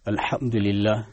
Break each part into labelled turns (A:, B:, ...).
A: الحمد لله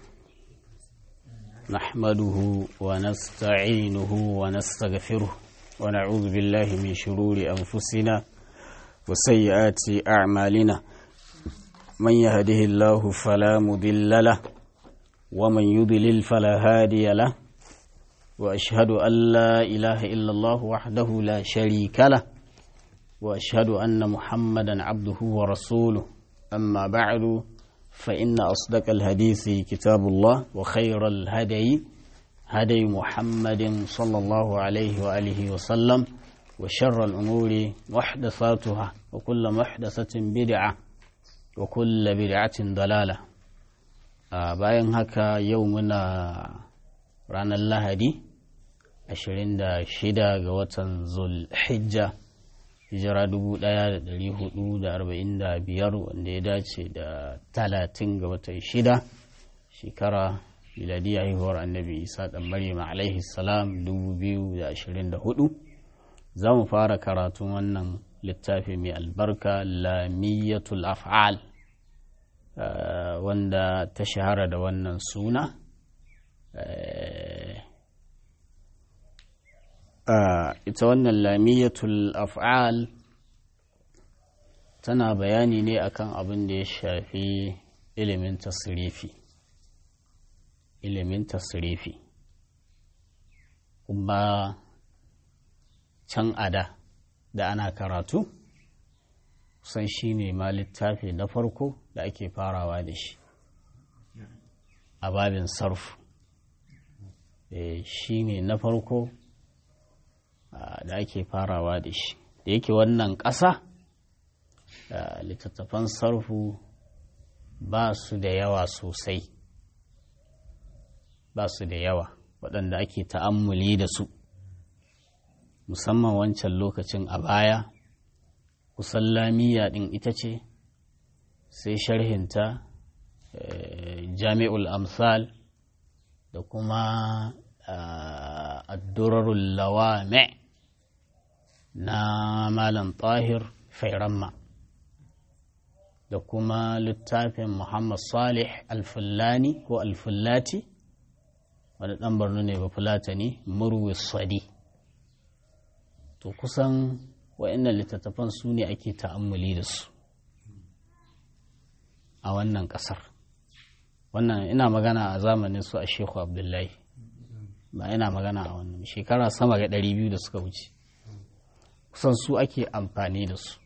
A: نحمده ونستعينه ونستغفره ونعوذ بالله من شرور أنفسنا وسيئات أعمالنا من يهده الله فلا مضل له ومن يضلل فلا هادي له وأشهد أن لا إله إلا الله وحده لا شريك له وأشهد أن محمدا عبده ورسوله أما بعد فإن أصدق الحديث كتاب الله وخير الهدي هدي محمد صلى الله عليه وآله وسلم وشر الأمور محدثاتها وكل محدثة بدعة وكل بدعة ضلالة bayan haka yau muna ranar lahadi 26 ga watan zulhijja hijira 1445 wanda ya dace da 30 ga watan shida shekara miladiyya haihuwar annabi isa dan maryam alaihi salam 2024 za mu fara karatun wannan littafi mai albarka lamiyatul af'al wanda ta shahara da wannan suna ita wannan lamiyatul af'al tana bayani ne akan abin da ya shafi ilimin tasirifi ilimin tasirifi kuma can ada da ana karatu kusan shi ne ma littafi na farko da ake farawa da shi a babin sarfu shi ne na farko da ake farawa da shi da yake wannan ƙasa littattafan sarfu ba su da yawa sosai ba su da yawa waɗanda ake ta'ammuli da su musamman wancan lokacin a baya kusan lamiya ɗin ita ce sai sharhinta jami'ul amsal da kuma addurarul lawame na malam tahir fairamma da kuma littafin muhammad salih alfullani ko alfullati wani ɗan barno ne ba fulatani murwi sadi to kusan wa'annan littattafan su ne ake ta'ammuli da su a wannan ƙasar wannan ina magana a zamanin su a shehu abdullahi ba ina magana a wannan shekara sama ga ɗari biyu da suka wuce kusan su ake amfani da su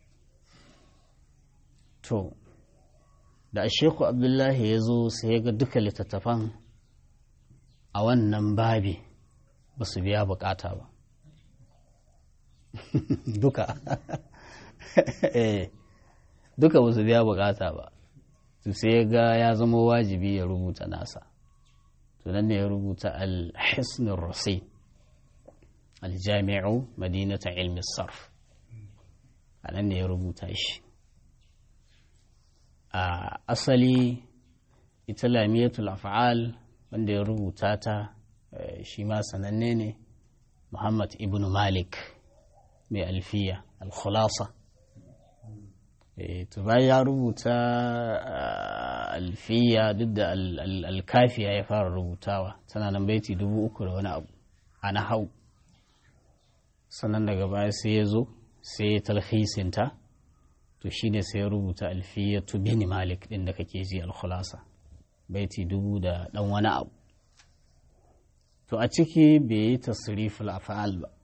A: to da a shehu abdullahi ya zo sai ya ga duka littattafan a wannan babi ba su biya bukata ba duka duka ba su biya bukata ba to sai ga ya zama wajibi ya rubuta nasa to nan ne ya rubuta al-hisnul rasin al-jami'u madinata ilmi sarf a nan ne ya rubuta shi a asali ita lamiyatul af'al wanda ya rubuta ta shi ma sananne ne muhammad ibn malik mai alfiya al-khulasa to bayan ya rubuta alfiya duk da alkafiya ya fara rubutawa tana nan baiti dubu uku da wani abu a na hau sannan daga baya sai ya zo sai ya talhisinta to shi ne sai ya rubuta alfiya tu bini malik din da kake ji alkhulasa baiti dubu da dan wani abu to a ciki bai yi tasriful af'al ba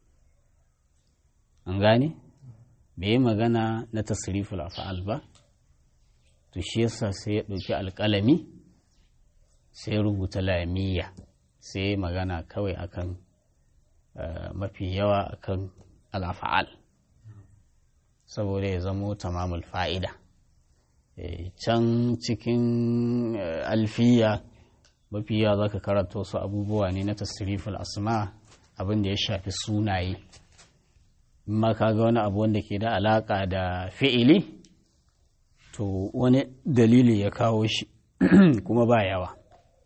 A: an gane bai yi magana na tasriful af'al ba to shi yasa sai ya ɗauki alƙalami sai rubuta lamiya sai magana kawai akan mafi yawa akan al'afa'al saboda ya zamo tamamul fa'ida can cikin alfiya mafi yawa za ka karanta wasu abubuwa ne na tasriful asma abin da ya shafi sunaye ma ka ga wani abu wanda ke da alaka da fi'ili to wani dalili ya kawo shi kuma ba yawa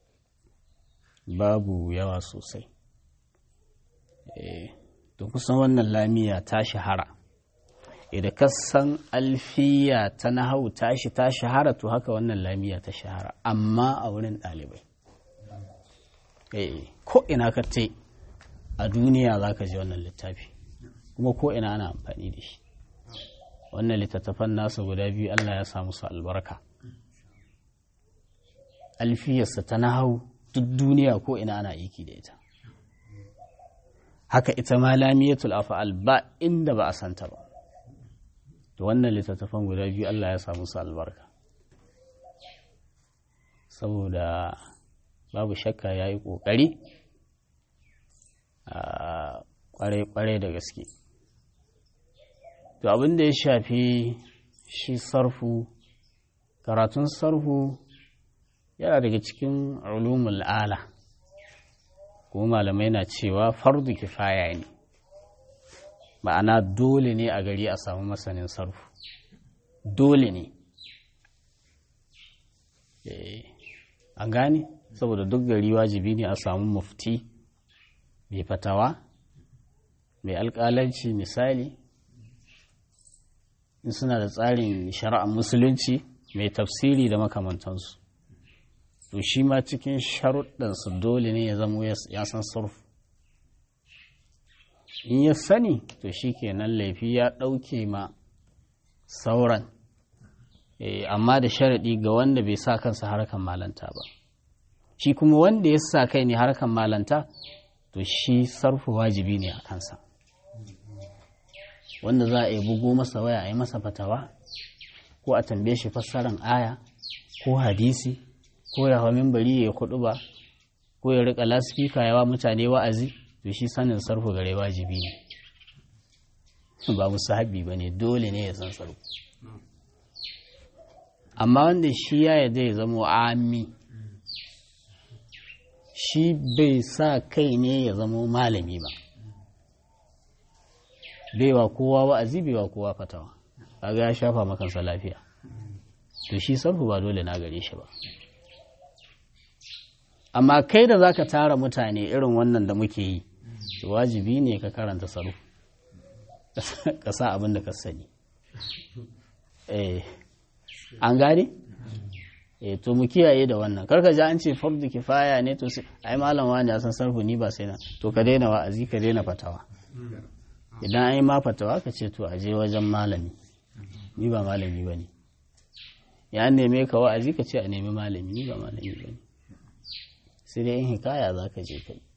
A: babu yawa sosai to kusan wannan lamiya ta shahara idan ka san alfiya ta nahau tashi ta shahara to haka wannan lamiya ta shahara amma a wurin ɗalibai ko ina ka te a duniya za ka ji wannan littafi kuma ko ina ana amfani da shi wannan littattafan nasa guda biyu Allah ya samu su albarka alfiyarsa ta nahau duk duniya ko ina ana aiki da ita haka ita ma lamiyatul afa'al ba inda ba a santa ba to wannan littattafan guda biyu Allah ya samu su albarka saboda babu shakka ya yi ƙoƙari a ƙware da gaske to abin da ya shafi shi sarfu karatun sarfu yana daga cikin ulumul ala kuma malamai na cewa fardu kifaya ne ma'ana dole ne a gari a samu masanin sarfu dole ne an gane saboda duk gari wajibi ne a samu mufti mai fatawa mai alƙalanci misali in suna da tsarin shari'ar musulunci mai tafsiri da makamantansu to shi ma cikin sharuɗansu dole ne ya zamo ya san surfu in ya sani to shi kenan laifi ya ɗauke ma sauran amma da sharaɗi ga wanda bai sa kansa harkan malanta ba shi kuma wanda ya sa kai ne harkan malanta to shi sarfu wajibi ne a kansa wanda za a yi bugo masa waya a yi masa fatawa ko a tambaye shi fassaran aya ko hadisi ko ya hau mimbari ya kudu ba ko ya rika laspika yawa mutane wa'azi to shi sanin sarfu gare wajibi ne ba musahabi ba ne dole ne ya san sarfu amma wanda shi ya yarda ya zama ami shi bai sa kai ne ya zama malami ba baiwa kowa wa'azi baiwa kowa fatawa kaga ya shafa makansa lafiya to shi sarfu ba dole na gare shi ba amma kai da zaka tara mutane irin wannan da muke yi wajibi ne ka karanta sarfu ka sa abin da ka sani eh an gane eh to mu kiyaye da wannan karka ji an ce fardu kifaya ne to sai ai malam wani ya san sarfu ni ba sai na to ka daina wa'azi ka daina fatawa idan an yi ma fatawa ka ce to aje wajen malami ni ba malami ba ne ya neme ka wa'azi ka ce a nemi malami ni ba malami ba ne sai dai in hikaya za ka je kai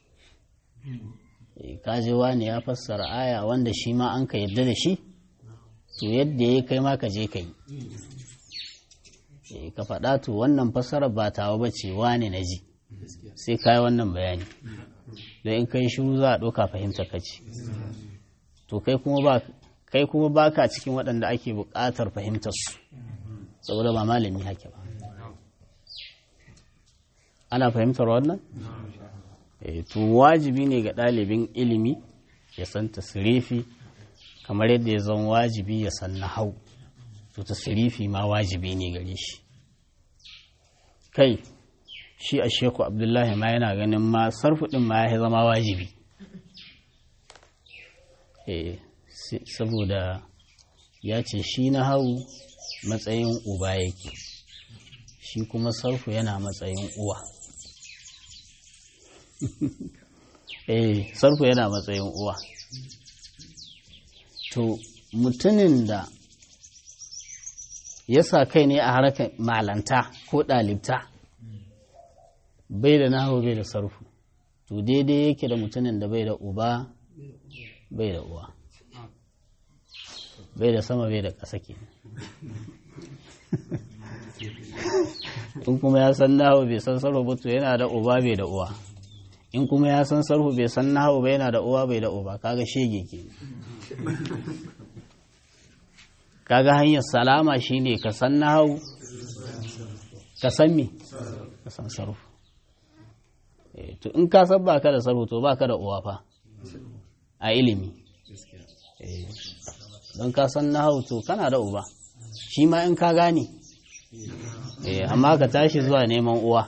A: ka je wani ya fassara aya wanda shi ma an ka yadda da shi to yadda ya kai ma ka je ka yi ka faɗa to wannan fassara ba tawa ba ce wani na ji sai ka yi wannan bayani don in kai shiru za a ɗauka fahimta ka ce to kai kuma ba kai kuma baka cikin waɗanda ake buƙatar fahimtar su saboda ba malami hake ba ana fahimtar wannan to wajibi ne ga ɗalibin ilimi ya san tasirifi kamar yadda ya zan wajibi ya san nahau to tasirifi ma wajibi ne gare shi kai shi a sheku abdullahi ma yana ganin ma sarfuɗin ma ya zama wajibi saboda ya ce shi na hau matsayin uba yake shi kuma sarfu yana matsayin uwa eh sarfu yana matsayin uwa to mutumin da ya sa kai ne a harkar malanta ko ɗalibta bai da nahu bai da sarfu to daidai yake da mutumin da bai da uba bai da uwa bai da sama bai da ƙasa ke in kuma ya san nahu bai san sarhu ba to yana da uba bai da uwa in kuma ya san sarhu bai san nahu ba yana da uwa bai da uba kaga shege ke kaga hanyar salama shine ka san nahu ka san me ka san sarhu to in ka san baka da sarhu to baka da uwa fa a ilimi don ka san nahu to kana da uba shi ma in ka gane amma ka tashi zuwa neman uwa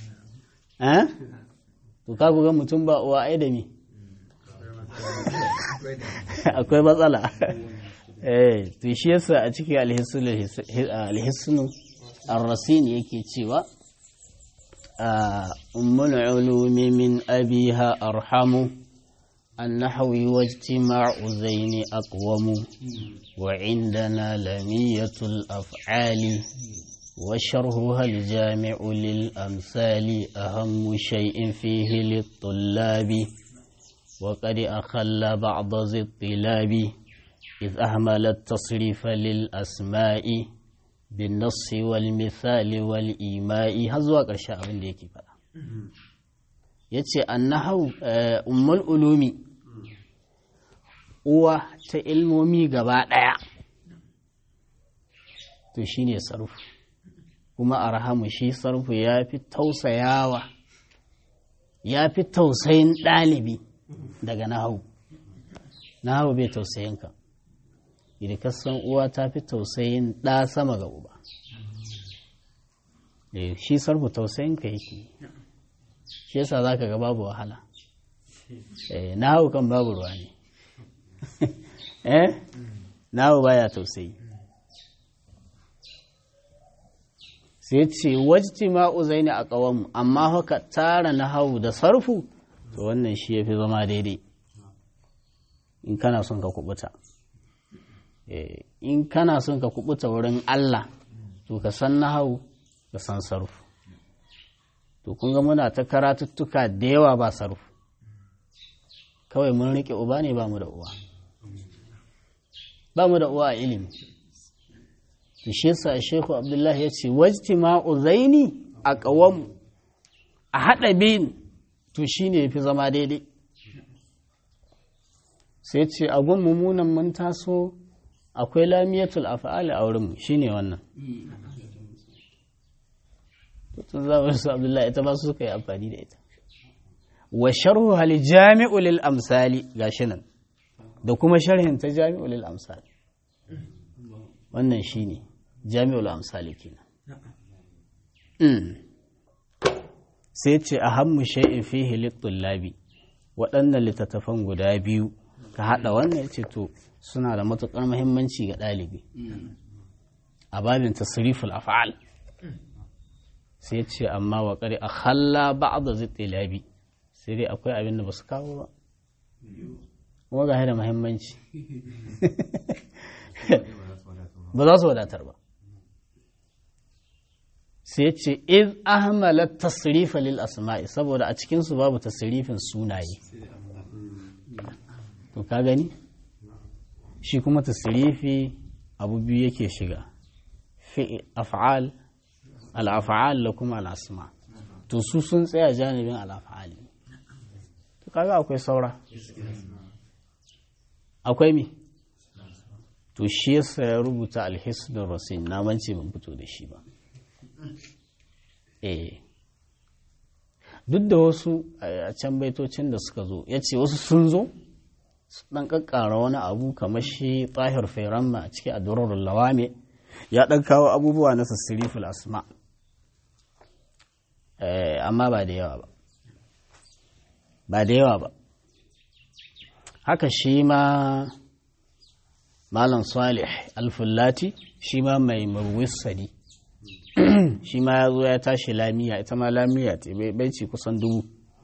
A: to ka ga mutum ba uwa ai da me akwai matsala eh to shi yasa a cikin alhisnu ar-rasin yake cewa ummul ulumi min abiha arhamu النحو واجتماع زين أقوم وعندنا لمية الأفعال وشرحها الجامع للأمثال أهم شيء فيه للطلاب وقد أخل بعض ذي الطلاب إذ أهمل التصريف للأسماء بالنص والمثال والإيماء هذا قرشاء من ديكي فلا yace annahu ummul ulumi uwa ta ilmomi gaba ɗaya to shine sarfu kuma arhamu shi sarfu ya fi tausayawa ya fi tausayin ɗalibi daga nahawu nahawu bai tausayin ka idan ka san uwa ta fi tausayin ɗa sama ga uba shi sarfu tausayin ka yake shi yasa za ka ga babu wahala nahawu kan babu ruwa ne eh nahawu baya tausayi sai ce wajti ma'uzai ne a ƙawanmu amma haka tara na hau da sarfu to wannan shi ya fi zama daidai in kana son ka kubuta in kana son ka kubuta wurin Allah to ka san na hau ka san sarfu to kun ga muna ta karatuttuka da yawa ba sarfu kawai mun riƙe uba ne ba mu da uwa ba mu da uwa a ilimi to shi yasa Sheikhu Abdullahi ya ce wajtima'u zaini a ƙawam a haɗa biyun to shine yafi zama daidai sai ce a gun mummunan mun taso akwai lamiyatul af'ali a wurinmu shine wannan tun zama su Abdullahi ita ba su suka yi amfani da ita wa sharhu hal jami'u lil amsali gashi nan da kuma sharhin ta jami'u lil amsali wannan shine jami'ul amsali kenan sai ce a hammu shay'in fihi lit-tullabi waɗannan littattafan guda biyu ka haɗa wannan ya ce to suna da matuƙar muhimmanci ga ɗalibi a babin tasriful af'al sai ce amma wa ƙari a halla ba'da zittilabi sai dai akwai abin da ba su kawo ba kuma ga da muhimmanci ba za su wadatar ba sai ce iz ahmala tasrifa lil asma'i saboda a cikinsu babu tasrifin sunaye to ka gani shi kuma tasrifi abu biyu yake shiga fi af'al al-af'al da kuma al-asma to su sun tsaya janibin al-af'al to kaga akwai saura akwai mi to shi yasa ya rubuta alhisnul rasin na mance ban fito da shi ba eh duk da wasu a can baitocin da suka zo ya ce wasu sun zo dan kakkara wani abu kamar shi tahir fairamma a cikin adurarul lawame ya dan kawo abubuwa na sassiriful asma amma ba da yawa ba ba da yawa ba haka shi ma malam salih alfullati shi ma mai murwissadi shi ma ya zo ya tashi lamiya ita ma lamiya ce bai ci kusan dubu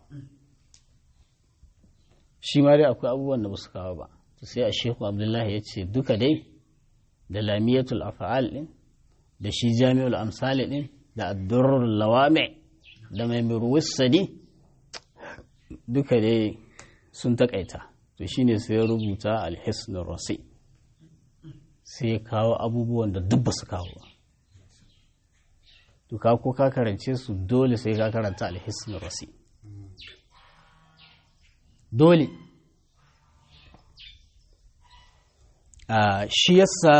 A: shi ma dai akwai abubuwan da ba su kawo ba sai a shehu abdullahi ya ce duka dai da lamiyatul afa'al din da shi jami'ul amsali din da addurrul lawami da mai murwissadi duka dai sun takaita to shine sai ya rubuta alhisnul rasi sai ya kawo abubuwan da duk ba su kawo ba to ka ko ka karance su dole sai ka karanta alhisnul rasi dole shi yasa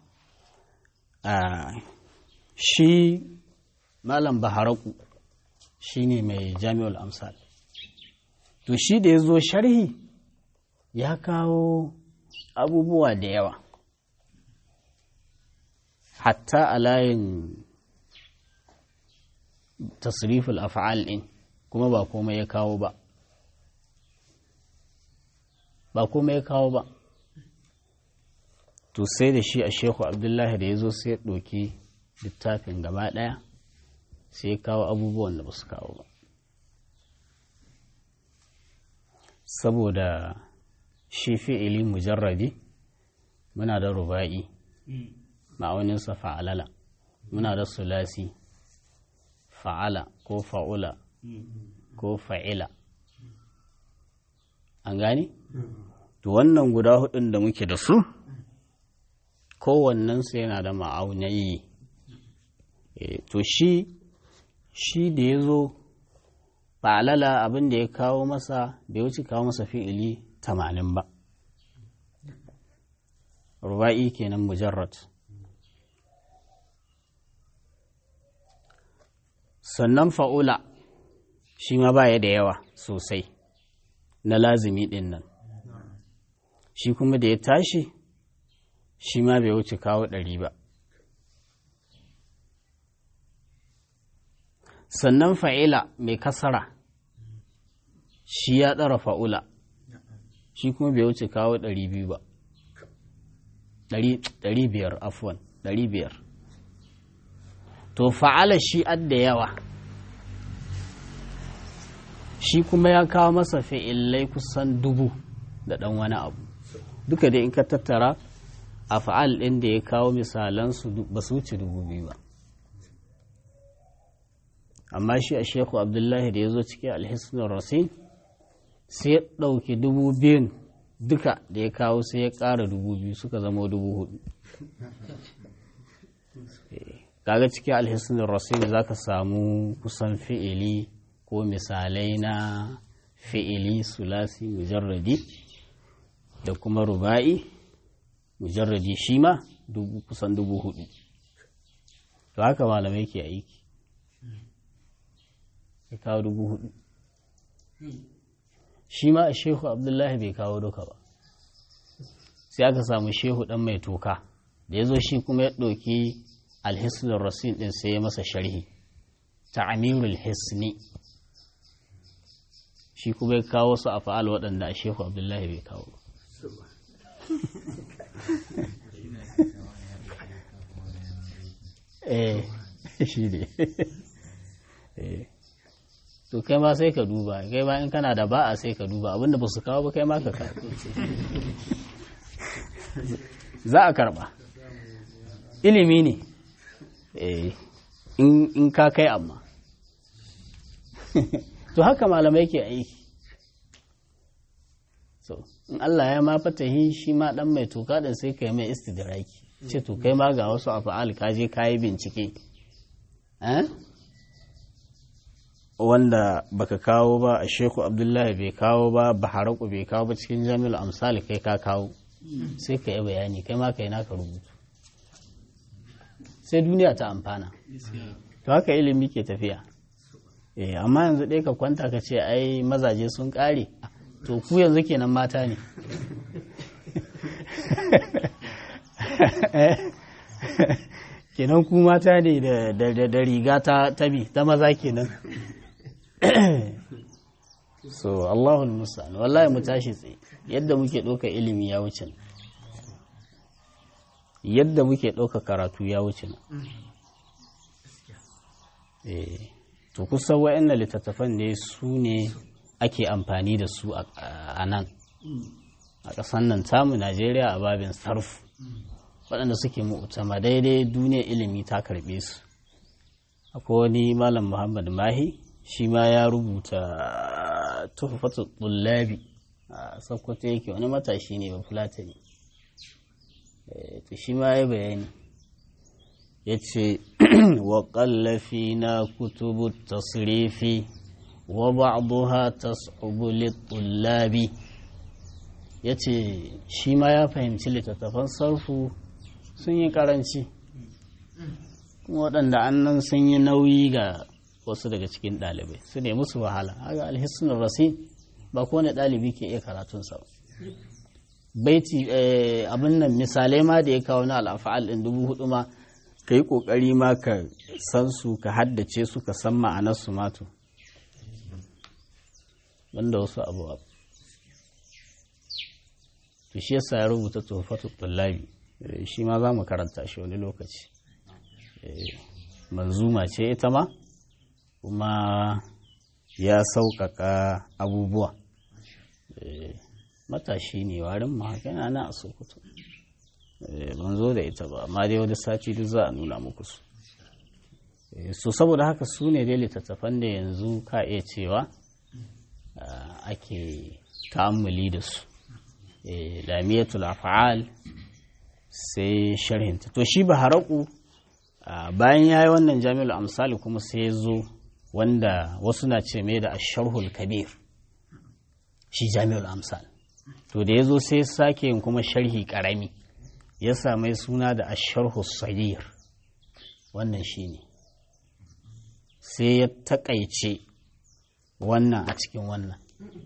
A: shi malam baharaku shi ne mai jami'ul amsal to shi da ya zo sharhi ya kawo abubuwa da yawa hatta a layin tasriful af'al ɗin kuma ba komai ya kawo ba ba komai ya kawo ba to sai da shi a shehu abdullahi da ya zo sai ya ɗauki littafin gaba ɗaya sai ya kawo abubuwan da ba su kawo ba saboda shi fi'ili mujarradi muna da ruba'i ma'auninsa fa'alala muna da sulasi fa'ala ko fa'ula ko fa'ila an gani? to wannan guda hudun da muke da su kowannensu yana da ma'aunayi to shi shi da ya zo fa'alala abin da ya kawo masa bai wuce kawo masa fi'ili tamanin ba ruba'i kenan mujarrad sannan fa'ula shi ma baya da yawa sosai na lazimi ɗin nan shi kuma da ya tashi shi ma bai wuce kawo ɗari ba sannan fa'ila mai kasara shi ya ɗara fa'ula shi kuma bai wuce kawo ɗari biyu ba ɗari biyar afuwan ɗari biyar to fa'ala shi adda yawa shi kuma ya kawo masa fi'illai kusan dubu da ɗan wani abu duka da in ka tattara a fa'al ɗin da ya kawo misalansu ba su wuce dubu biyu ba amma shi a sheku abdullahi da ya zo cikin alhisnin rasin sai ya ɗauki dubu biyun duka da ya kawo sai ya ƙara dubu biyu suka zama dubu hudu kaga cikin alhisnin rasin za ka samu kusan fi'ili ko misalai na fi'ili sulasi mujarradi da kuma ruba'i mujarradi shi ma kusan dubu hudu to haka malamai ke aiki ya kawo dubu hudu shi ma a shehu abdullahi bai kawo duka ba sai aka samu shehu dan mai toka da ya zo shi kuma ya ɗauki alhisnin rasin ɗin sai ya masa sharhi ta amirul hisni shi kuma ya kawo su a fa'al waɗanda a shehu abdullahi bai kawo eh shi ne to kai ma sai ka duba kai ma in kana da ba'a sai ka duba abinda ba su kawo ba kai ma ka kawo za a karba ilimi ne in ka kai amma to haka malamai ke aiki so in Allah ya ma fatahi shi ma dan mai toka din sai kai mai istidraki ce to kai ma ga wasu afa'al ka je ka yi bincike wanda baka kawo ba a sheku abdullahi bai kawo ba baharaku bai kawo ba cikin jami'ul amsali kai ka kawo sai ka yi bayani kai ma kai naka rubutu sai duniya ta amfana to haka ilimi ke tafiya eh amma yanzu ɗaya ka kwanta ka ce ai mazaje sun ƙare to ku yanzu kenan mata ne kenan ku mata ne da riga ta tabi ta maza kenan so Allahul musa'an wallahi mu tashi tsaye yadda muke ɗauka ilimi ya wuce yadda muke ɗauka karatu ya wuce to kusan wa'annan littattafan ne su ne ake amfani da su a nan a ƙasan nan tamu najeriya a babin sarfu waɗanda suke mu'tama daidai duniya ilimi ta karɓe su akwai wani malam muhammad mahi shi ma ya rubuta tuhfatu tullabi a sakkwato yake wani matashi ne ba fulatani to shi ma ya bayani ya ce wa ƙallafi na kutubu tasrifi wa ba'duha tas'ubu lit-tullabi yace shi ma ya fahimci littattafan sarfu sun yi karanci waɗanda annan sun yi nauyi ga wasu daga cikin ɗalibai su ne musu wahala haka alhissun rasin ba kowane ɗalibi ke iya karatunsa ba baiti abin nan misalai ma da ya kawo na al'afa'al ɗin dubu hudu ma ka yi ƙoƙari ma ka san su ka haddace su ka san ma'anarsu mato banda wasu abubuwa to shi yasa ya rubuta tofatu tullabi shi ma za mu karanta shi wani lokaci manzuma ce ita ma kuma ya sauƙaƙa abubuwa matashi ne warin ma haka yana na a sokoto ban zo da ita ba amma dai wani sati duk za a nuna muku su so saboda haka su ne dai littattafan da yanzu ka iya cewa ake ta'ammuli da su lamiyatul af'al sai sharhinta to shi baharaku bayan ya yi wannan jami'ul amsali kuma sai ya zo wanda wasu na ce mai da asharhul kabir shi jami'ul amsal to da ya zo sai sake yin kuma sharhi karami ya samai suna da asharhul sagir wannan shi ne sai ya takaice wannan a cikin wannan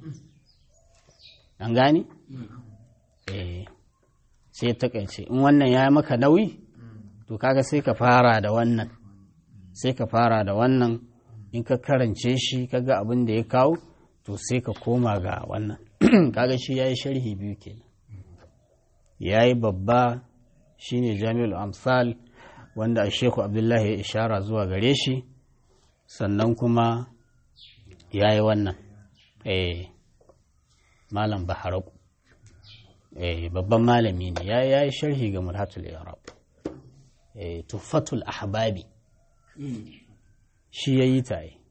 A: an gane? eh sai ya takaice in wannan ya yi maka nauyi to kaga sai ka fara da wannan sai ka fara da wannan in ka karance shi kaga abin da ya kawo to sai ka koma ga wannan kaga shi ya yi sharhi biyu kenan ya yi babba shine jami'ul amsal wanda a sheku abdullahi ya ishara zuwa gare shi sannan kuma ya yi wannan eh malam baharaku eh babban malami ne ya yi sharhi ga murhatul arab eh tufatul ahbabi shi ya yi ta yi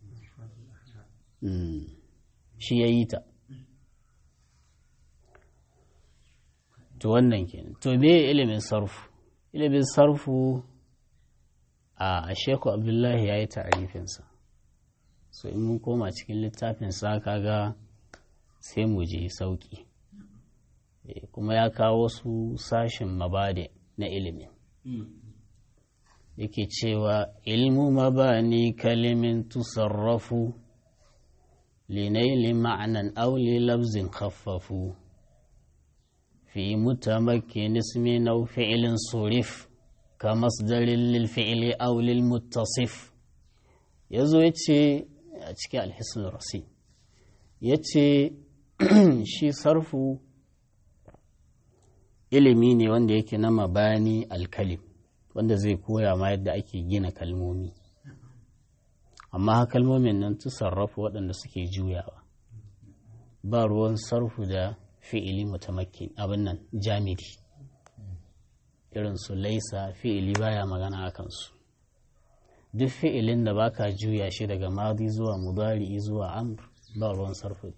A: shi ya yi ta to wannan kenan to me ilimin sarfu ilimin sarfu a sheku abdullahi ya yi ta'arifinsa so in mun koma cikin littafinsa kaga sai mu je sauki kuma ya kawo su sashin mabade na ilimin yake cewa ilmu mabani kalimin tusarrafu linaili ma'anan auli labzin khaffafu fi mutamakkin ismin aw fi'lin surif ka masdarin lil fi'li aw lil muttasif yazo yace a cikin alhisn rasi yace shi sarfu ilimi ne wanda yake na mabani alkalim wanda zai koya ma yadda ake gina kalmomi amma kalmomin nan tu sarrafa waɗanda suke juyawa ba ruwan sarfu da fi'ili mutamakkin abin nan jamidi irin su laisa fi'ili baya magana a kansu duk fi'ilin da baka juya shi daga madi zuwa mudari zuwa amr ba ruwan sarfu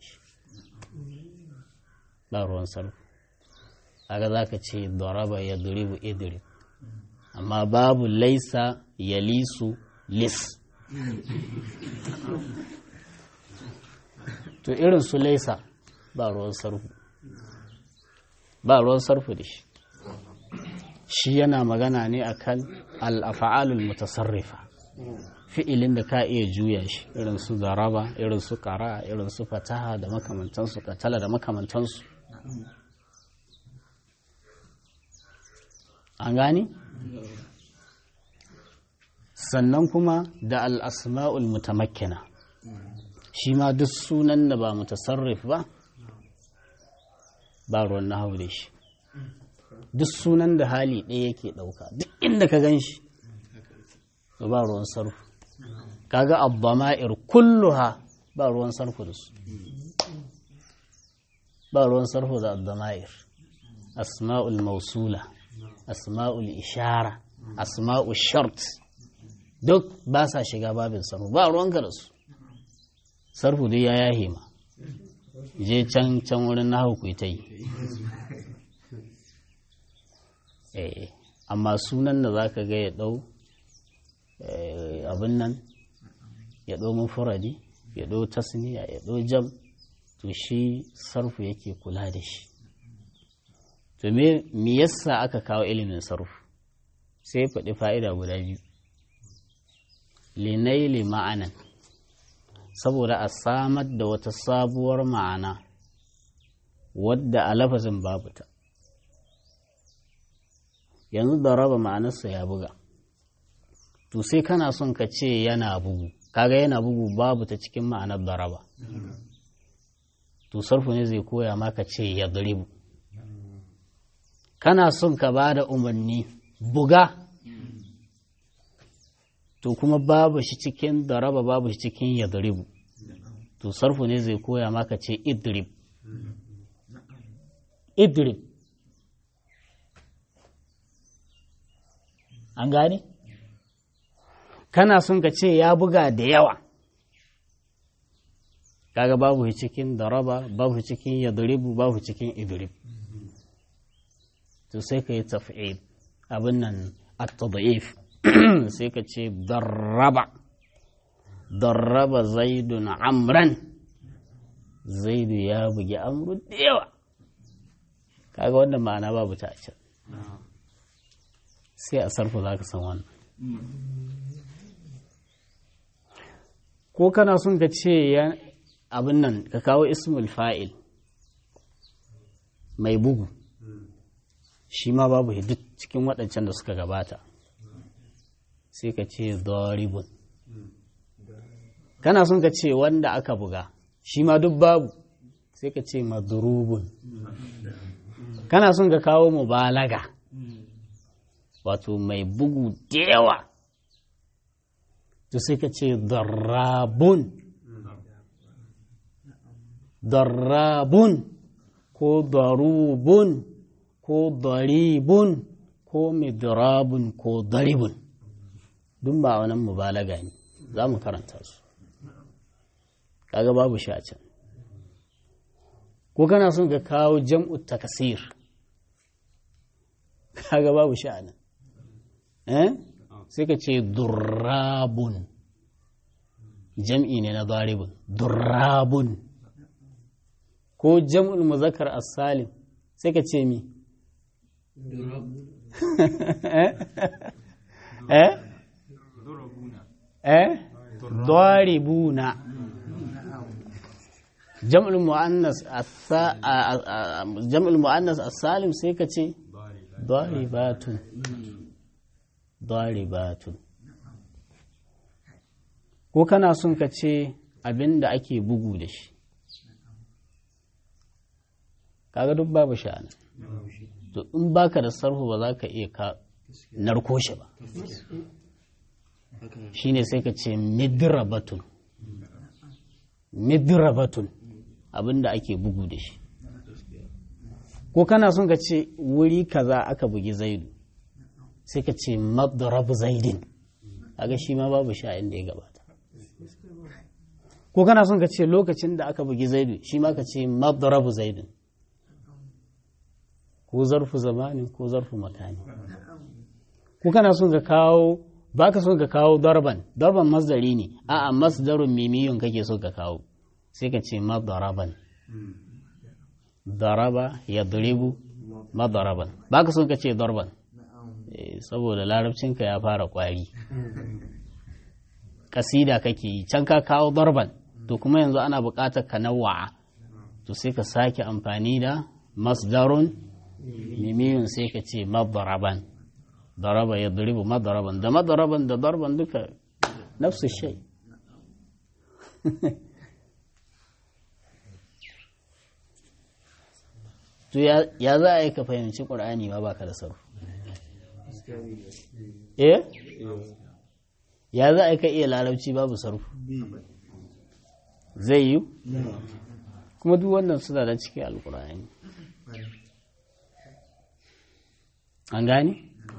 A: ba ruwan sarfu aga za ka ce daraba ya duribu idrib amma babu laisa ya lisu lis to irin su laisa ba ruwan sarfu ba ruwan sarfu da shi shi yana magana ne akan al'afa'alul mutasarrifa fi'ilin da ka iya juya shi irin su zaraba irin su kara irin su fataha da makamantansu katala da makamantansu an gani sannan kuma da al'asma'ul mutamakkina shi ma duk sunan da ba mutasarrif ba ba ruwan na da shi duk sunan da hali ɗaya yake ɗauka duk inda ka gan shi ba ruwan sarfu kaga abbama'ir kulluha ba ruwan sarfu da su ba ruwan sarfu da abbama'ir asma'ul mausula asma'ul ishara asma'ul shart duk ba sa shiga babin sarfu ba ruwanka da su sarfu dai ya yahe ma je can can wurin na hau ta yi amma sunan da za ka ga ya ɗau abin nan ya ɗau mufuradi ya ɗau tasniya ya ɗau jam to shi sarfu yake kula da shi to me yasa aka kawo ilimin sarfu sai faɗi fa'ida guda biyu linaili ma'anan saboda a samar da wata sabuwar ma'ana wadda a lafazin babu ta yanzu da raba ma'anarsa ya buga to sai kana son ka ce yana bugu kaga yana bugu babu ta cikin ma'anar da raba to sarfu ne zai koya maka ce ya daribu kana son ka ba da umarni buga to kuma babu shi cikin daraba babu shi cikin yadribu to sarfu ne zai koya maka ce idrib idrib an gane kana son ka ce ya buga da yawa kaga babu shi cikin daraba babu shi cikin yadribu babu cikin idrib to sai ka yi taf'id abin nan at-tad'if sai ka ce darraba darraba zaidun amran zaidu ya bugi amru da yawa kaga wannan ma'ana babu ta a can sai a sarfa za ka san wannan ko kana son ka ce abin nan ka kawo ismul fa'il mai bugu shi ma babu duk cikin waɗancan da suka gabata sai ka ce doribun kana son ka ce wanda aka buga shi ma duk babu sai ka ce madurubun kana son ka kawo mubalaga wato mai bugu da yawa to sai ka ce darrabun darrabun ko darubun ko daribun ko midrabun ko daribun duk ba wannan mubalaga ne za mu karanta su kaga babu shi a can ko kana son ka kawo jam'u takasir kaga babu shi a nan eh sai ka ce durrabun jam'i ne na daribun durrabun ko jam'ul muzakkar as-salim sai ka ce mi eh eh daribuna jam'ul muannas jam'ul muannas as-salim sai ka ce daribatun daribatun ko kana son ka ce abin da ake bugu da shi kaga duk babu sha'ani to in baka da sarhu ba za ka iya ka narko shi ba shine sai ka ce midrabatun midrabatun abin da ake bugu da shi ko kana son ka ce wuri kaza aka bugi zaidu sai ka ce madrab zaidin kaga shi ma babu sha'in da ya gabata ko kana son ka ce lokacin da aka bugi zaidu shi ma ka ce madrabu zaidin ko zarfu zamanin ko zarfu makani ko kana son ka kawo ba ka son ka kawo darban darban masdari ne a'a masdarun mimiyun kake so ka kawo sai ka ce madaraban daraba ya duribu madaraban ba ka son ka ce darban saboda larabcinka ya fara kwari kasida kake yi can ka kawo darban to kuma yanzu ana buƙatar ka nawa'a to sai ka sake amfani da masdarun mimiyun sai ka ce madaraban daraba ya duribu madaraban da madaraban da darban duka nafsu shai to ya za a yi ka fahimci ƙur'ani ma baka da sarfu eh ya za a yi ka iya larabci babu sarfu zai yi kuma duk wannan suna da cikin alƙur'ani an gane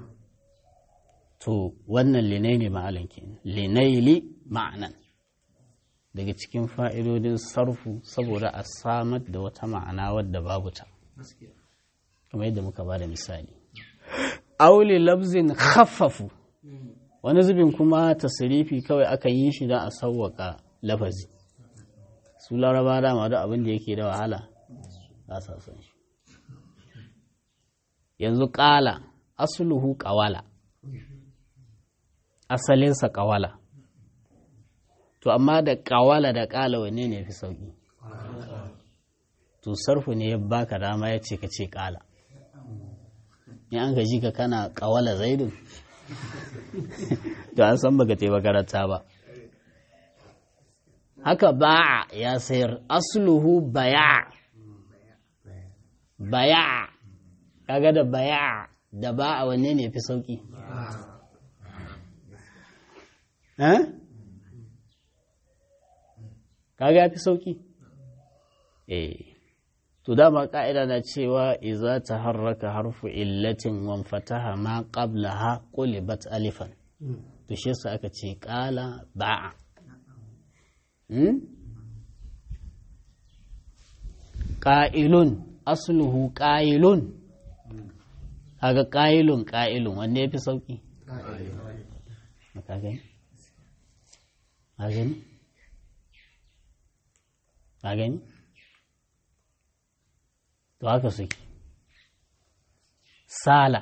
A: to wannan linai ne ma'alan kenan linaili ma'anan daga cikin fa'idodin sarfu saboda a samar da wata ma'ana wadda babu ta kamar yadda muka ba da misali auli labzin khaffafu wani zubin kuma tasirifi kawai aka yi shi don a sauwaka lafazi su laraba dama da abin da yake da wahala ba sa son shi yanzu ƙala asuluhu ƙawala asalinsa ƙawala to amma da ƙawala da ƙala wanne ne fi sauƙi to sarfu ne ya baka dama ya ce ka ce ƙala in an gaji ka kana ƙawala zaidun to an san baka te makaranta ba haka ba'a ya sayar asluhu baya baya kaga da baya da ba a wanne ne fi sauki eh kaga fi sauki eh to dama ka'ida na cewa iza ta harraka harfu illatin wan fataha ma qablaha qulibat alifan to shi yasa aka ce qala ba'a hmm? qa'ilun asluhu qa'ilun kaga qa'ilun qa'ilun wanne yafi sauki ka gani ka gani ka gani to haka suke sala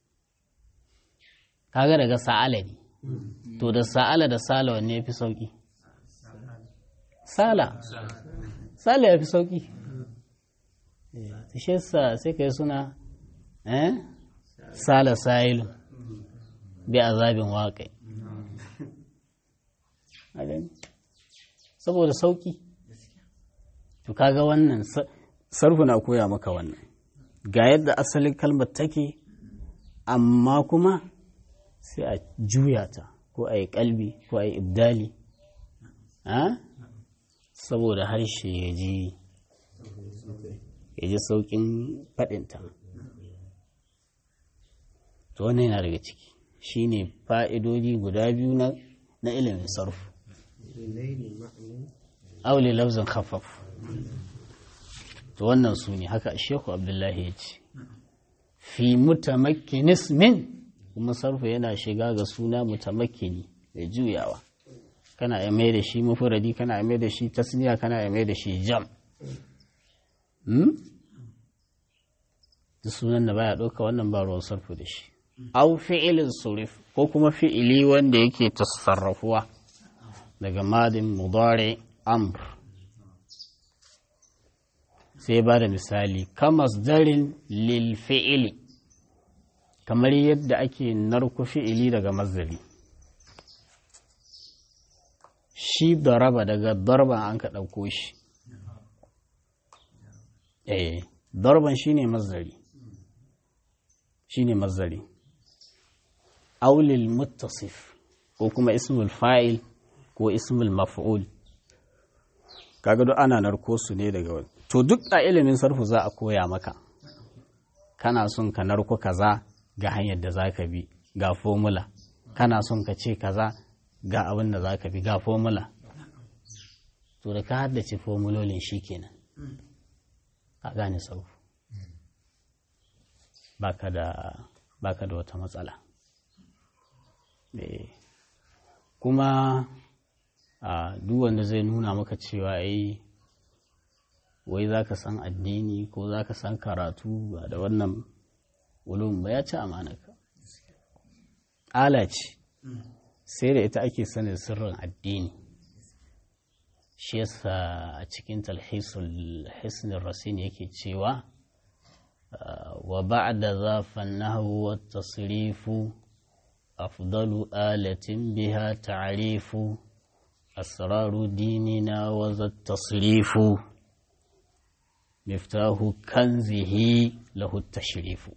A: kaga daga sa'ala ne to da sa'ala da sala wanne ya fi sauki sala sala ya fi sauki shi sa sai ka yi suna eh sala sa'ilu bi azabin waƙai saboda sauki to kaga wannan sarfu na koya maka wannan ga yadda asalin kalmar take amma kuma sai a juya ta ko a yi kalbi ko a yi ibdali saboda harshe ya ji ya ji sauƙin faɗinta to wannan yana daga ciki shine fa'idodi guda biyu na ilimin sarfu aule lafzin khafaf to wannan su ne haka shehu abdullahi ya ce fi mutamakkinis min kuma sarfa yana shiga ga suna mutamakkini da juyawa kana ya mai da shi mufuradi kana ya mai da shi tasniya kana ya mai da shi jam duk sunan da baya ɗauka wannan ba ruwan sarfu da shi au fi'ilin surif ko kuma fi'ili wanda yake tasarrafuwa daga madin mudare amr sai ba da misali kamas darin lil fi'ili kamar yadda ake narku fi'ili daga mazari shi daraba daga darban an ka ɗauko shi eh darban shine mazari shine mazari aulil muttasif ko kuma ismul fa'il ko ismul maf'ul kaga duk ana narko su ne daga wani to duk a ilimin sarfu za a koya maka kana son ka narko kaza ga hanyar da za ka bi ga formula kana son ka ce kaza ga abin da za ka bi ga formula to da ka haddace formulolin shi kenan ka gane sarfu baka da baka da wata matsala kuma a duk wanda zai nuna maka cewa ai wai za ka san addini ko za ka san karatu ba da wannan ulum ba ya ci amanaka ala ce sai da ita ake sanin sirrin addini shi yasa a cikin talhisul hisnin rasin yake cewa wa ba'da za fannahu wa tasrifu afdalu alatin biha ta'rifu asraru dinina wa za tasrifu miftahu kanzihi lahu tashrifu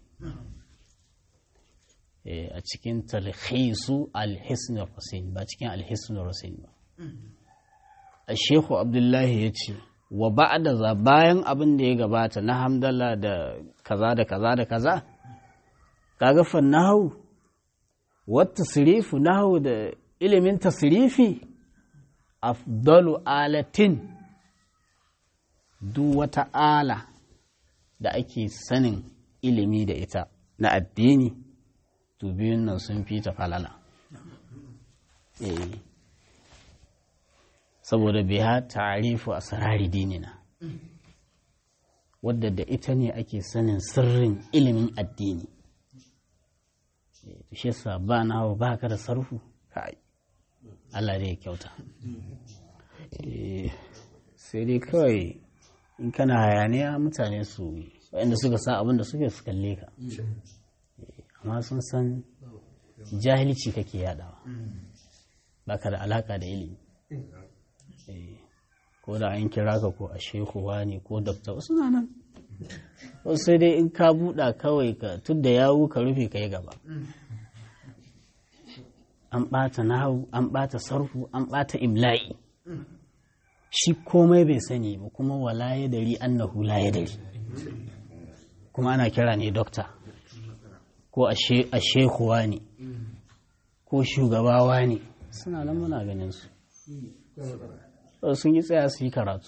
A: a cikin talhisu alhisn rasin ba cikin alhisn rasin ba Shehu Abdullahi ya ce, wa ba'da za bayan abin da ya gabata na hamdala da kaza da kaza da kaza, kaga fannahu, wata sirifu nahu da ilimin tasirifi, afdalu alatin duk wata ala da ake sanin ilimi da ita na addini, to biyun nan sun fi ta falala. Eh. saboda biya ta'arifu a sarari dinina wadda da ita ne ake sanin sirrin ilimin addini shi yasa ba na hawa ba ka da sarfu kai Allah dai ya kyauta sai dai kawai in kana hayaniya mutane su waɗanda suka sa abin da suke su kalle ka amma sun san jahilci kake yadawa ba ka da alaka da ilimi ko da an kira ka ko a shehu ne ko dabta suna nan sai dai in ka buɗa kawai ka tun da yawu ka rufe ka yi gaba an ɓata nahu an ɓata sarfu an ɓata imla'i shi komai bai sani ba kuma wala ya dari annahu la ya dari kuma ana kira ne dokta ko a shekuwa ne ko shugabawa ne suna nan muna ganin su sun yi tsaya su yi karatu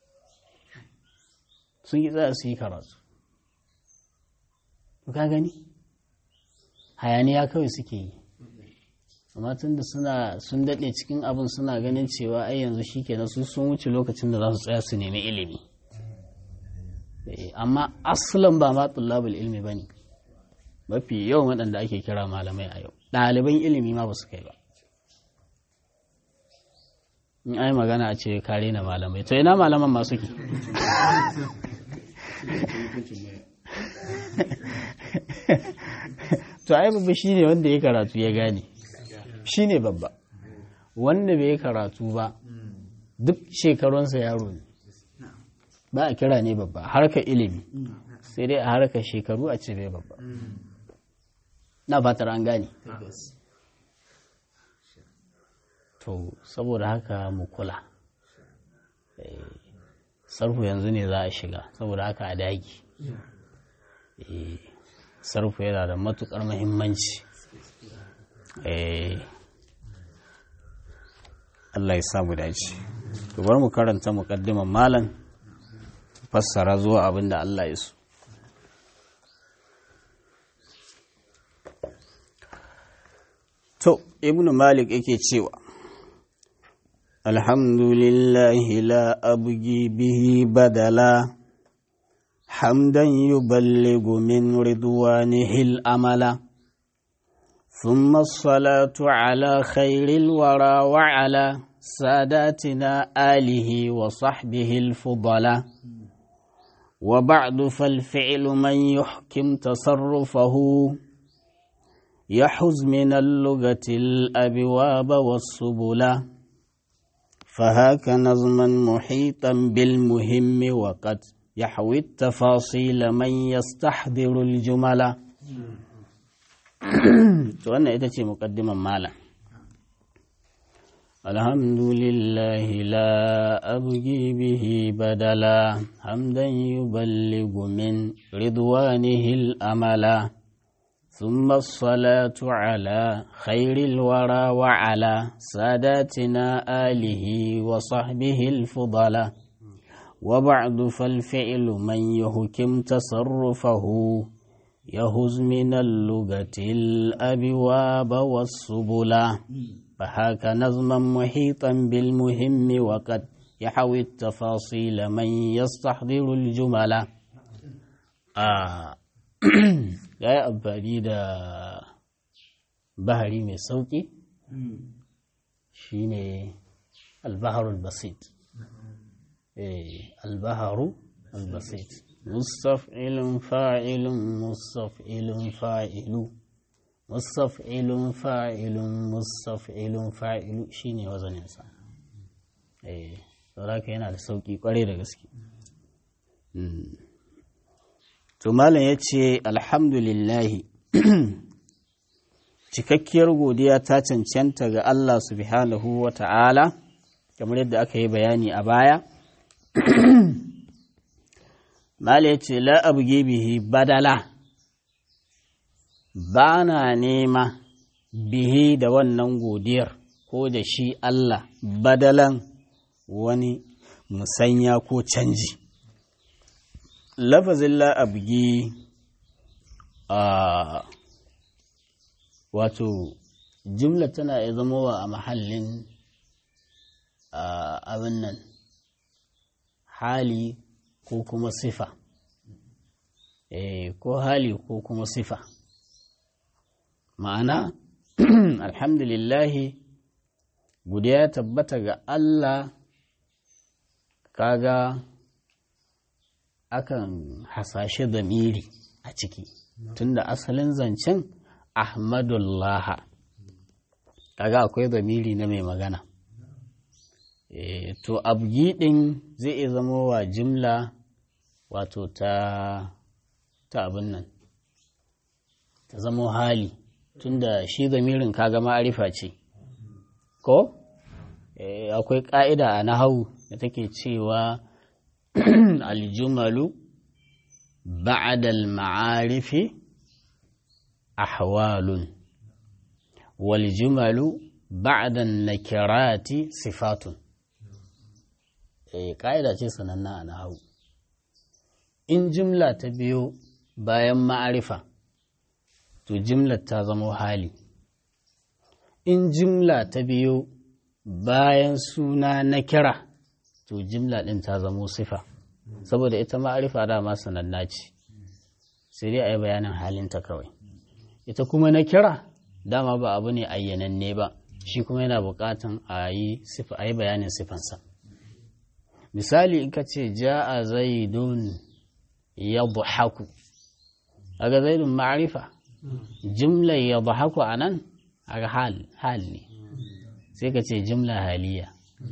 A: sun yi tsaya su yi karatu ka gani hayaniya kawai suke yi amma tun da suna sun daɗe cikin abin suna ganin cewa ai yanzu shi kenan su sun wuce lokacin da za su tsaya su nemi ilimi amma asalin ba ma tullabul ilmi ba ne mafi yawan waɗanda ake kira malamai a yau ɗaliban ilimi ma ba su kai ba in ai magana a ce kare na malamai to ina malaman ma suke to ai babba shi ne wanda ya karatu ya gane shi ne babba wanda bai karatu ba duk shekarunsa yaro ne ba a kira ne babba harka ilimi sai dai a harka shekaru a ce bai babba na fatar an gane to saboda haka mu kula sarfu yanzu ne za a shiga saboda haka a dagi sarfu yana da matukar mahimmanci Allah ya samu dace to bar mu karanta muqaddiman malam fassara zuwa abin da Allah ya so to ibnu malik yake cewa alhamdulillahi la abgi bihi badala hamdan yuballighu min ridwanihi al-amala ثم الصلاة على خير الورى وعلى ساداتنا آله وصحبه الفضلاء وبعد فالفعل من يحكم تصرفه يحز من اللغة الأبواب والسبلا فهاك نظما محيطا بالمهم وقد يحوي التفاصيل من يستحضر الجمل to wannan ita ce muƙaddiman malam alhamdulillahi la abgi bihi badala hamdan yuballighu min ridwanihi al-amala ثم الصلاة على خير الورى وعلى ساداتنا آله وصحبه الفضلاء وبعد فالفعل من يهكم تصرفه يهز من اللغة الأبواب والسبلا فهاك نظما محيطا بالمهم وقد يحوي التفاصيل من يستحضر الجمل آه. ya yi amfani da bahari mai sauƙi shine albaharul basit albaharu albasit mustaf'ilun fa'ilun mustaf'ilun fa'ilu mustaf'ilun fa'ilun mustaf'ilun fa'ilu shine wazaninsa eh sauraka yana da sauƙi ƙwarai da gaske to malam ya ce alhamdulillahi cikakkiyar godiya ta cancanta ga Allah subhanahu wa ta'ala kamar yadda aka yi bayani a baya malam ya ce la'abuge bihi badala ba na nema bihi da wannan godiyar ko da shi Allah badalan wani musanya ko canji lafazin la'abgi a wato jumla tana ya zama wa a mahallin abin nan hali ko kuma sifa ko hali ko kuma sifa ma'ana alhamdulillahi guda tabbata ga Allah kaga akan hasashe zamiri a ciki tunda asalin zancen ahmadullah kaga akwai zamiri na mai magana e, to abgi din zai iya zama wa jimla wato ta ta abin nan ta zamo hali tunda shi zamirin kaga ma'arifa ce ko akwai ƙa'ida a nahawu da take cewa aljumalu ba'adal ma'arifi ahwalun wal jumalu ba'dan nakirati sifatun ƙa'ida ce sananna a nahawu in jimla ta biyo bayan ma'arifa to jimlar ta zama hali in jimla ta biyo bayan suna na kira to jimla ɗin ta zamo sifa saboda ita ma'arifa dama sananna ce sai dai a yi bayanin halinta kawai ita kuma na kira dama ba abu ne ayyananne ba shi kuma yana buƙatan a yi bayanin sifansa misali in ka ce ja'a zaidun ya buhaku aga zaidun ma'arifa jimlar ya buhaku a nan aga hal ne sai ka ce jimla haliya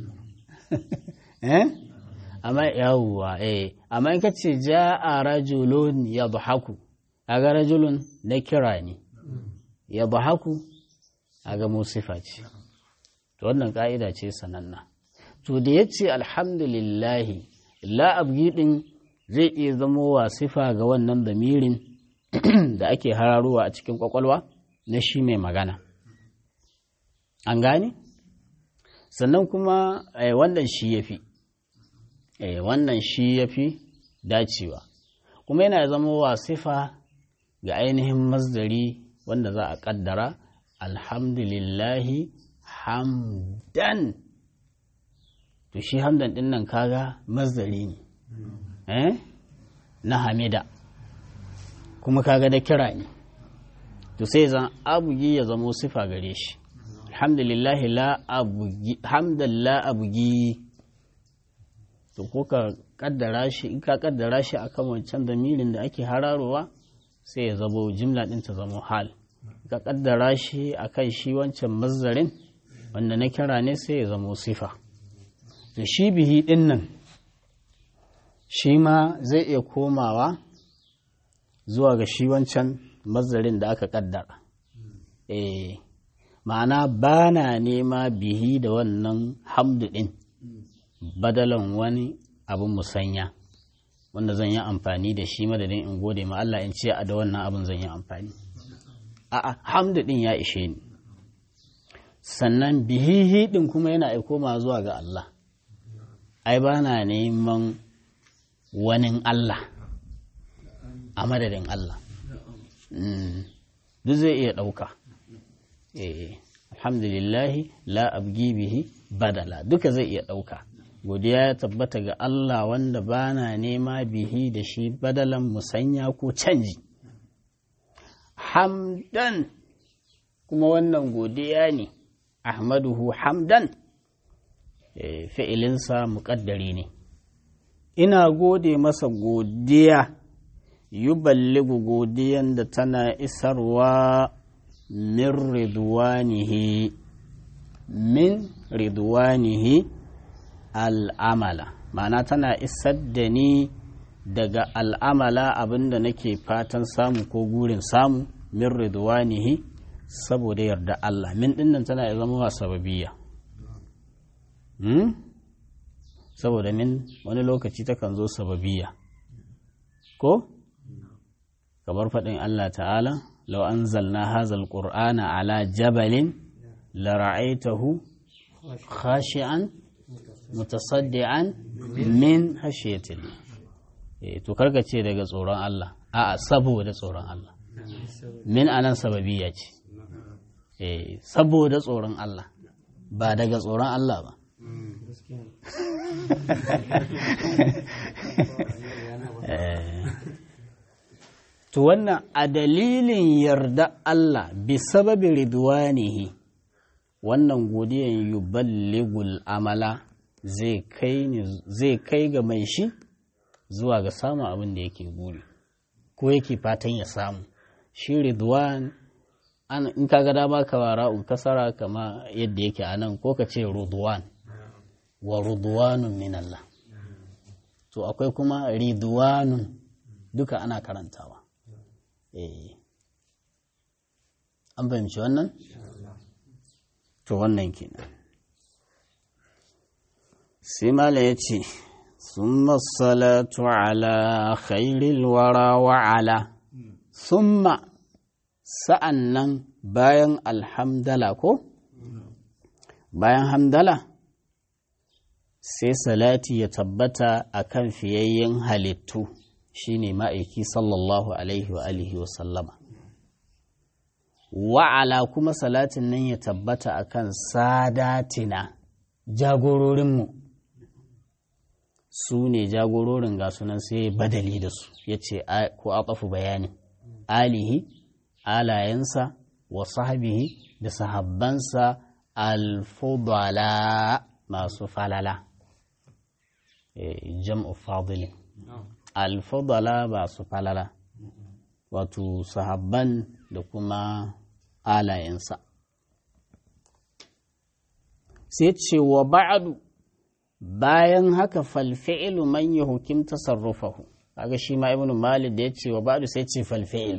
A: eh amma yawwa eh amma in ka ce ja'a rajulun yadhaku aga rajulun na kira ne yadhaku aga musifa ce to wannan ka'ida ce sananna to da yace alhamdulillah la abgi din zai iya zama wa sifa ga wannan damirin da ake hararowa a cikin kwakwalwa na shi mai magana an gane sannan kuma wannan shi ya fi wannan shi ya fi dacewa kuma yana zama wasifa ga ainihin masdari wanda za a kaddara alhamdulillahi hamdan to shi hamdan din nan kaga masdari ne eh na hamida kuma kaga da kira ne to sai zan abugi ya zamo sifa gare shi alhamdulillahi la abugi hamdan la abugi to ko ka kaddara shi in ka kaddara shi akan wancan damirin da ake hararowa sai ya zabo jimla din ta zamo hal ka kaddara shi akan shi wancan mazzarin wanda na kira ne sai ya zamo sifa to shi bihi din nan shi ma zai iya komawa zuwa ga shi wancan mazzarin da aka kaddara eh ma'ana ba na nema bihi da wannan hamdu ɗin badalan wani abin musanya wanda zan yi amfani da shi madadin in gode ma Allah in ce a da wannan abin zan yi amfani a'a hamdu ɗin ya ishe ni sannan bihihi ɗin kuma yana aiko ma zuwa ga Allah ai ba na neman wani Allah a madadin Allah duk zai iya ɗauka alhamdulillahi la abgi bihi badala duka zai iya ɗauka godiya ya tabbata ga Allah wanda bana nema bihi da shi badalan musanya ko canji hamdan kuma wannan godiya ne ahmaduhu hamdan fi'ilinsa muƙaddari ne ina gode masa godiya yuballigu godiyan da tana isarwa min ridwanihi min ridwanihi al'amala ma'ana tana isar da ni daga al'amala abinda nake fatan samu ko gurin samu min ridwanihi saboda yarda Allah min dinnan tana zama wa sababiyya hmm? saboda min wani lokaci takan zo sababiyya ko kamar faɗin Allah ta'ala lau an zalna hazal ƙur'ana ala jabalin lara'aitahu khashi'an mutasaddi'an min hashiyatil to karka ce daga tsoron Allah a'a saboda tsoron Allah min anan sababiyya ce saboda tsoron Allah ba daga tsoron Allah ba To wannan a dalilin yarda Allah bi sababi ridwanihi wannan godiyan yuballigul amala zai kai ga mai shi zuwa ga samun abin da yake guri ko yake fatan ya samu shi ridwan in ka ga dama ka wara kasara kama yadda yake a nan ko ka ce rudwan wa rudwanun min Allah to akwai kuma ridwanun duka ana karantawa eh an fahimci wannan to wannan kenan sai mala ya ce summa salatu ala khairil wara wa ala summa sa'an nan bayan alhamdala ko bayan hamdala sai salati ya tabbata a kan fiyayyen halittu shine ma'aiki sallallahu alaihi wa alihi wa sallama wa'ala kuma salatin nan ya tabbata a kan sadatina jagororinmu su ne jagororin ga sunan sai badali da su ya ce ko a bayani alihi alayensa wa sahabihi da sahabbansa alfudala masu falala jam'u fadilin alfudala ba su falala wato sahabban da kuma alayensa sai ce wa ba'adu bayan haka falfi'ilu man ya hukim tasarrufahu kaga shi ma ibnu malik da ya ce wa ba'adu sai ce falfi'il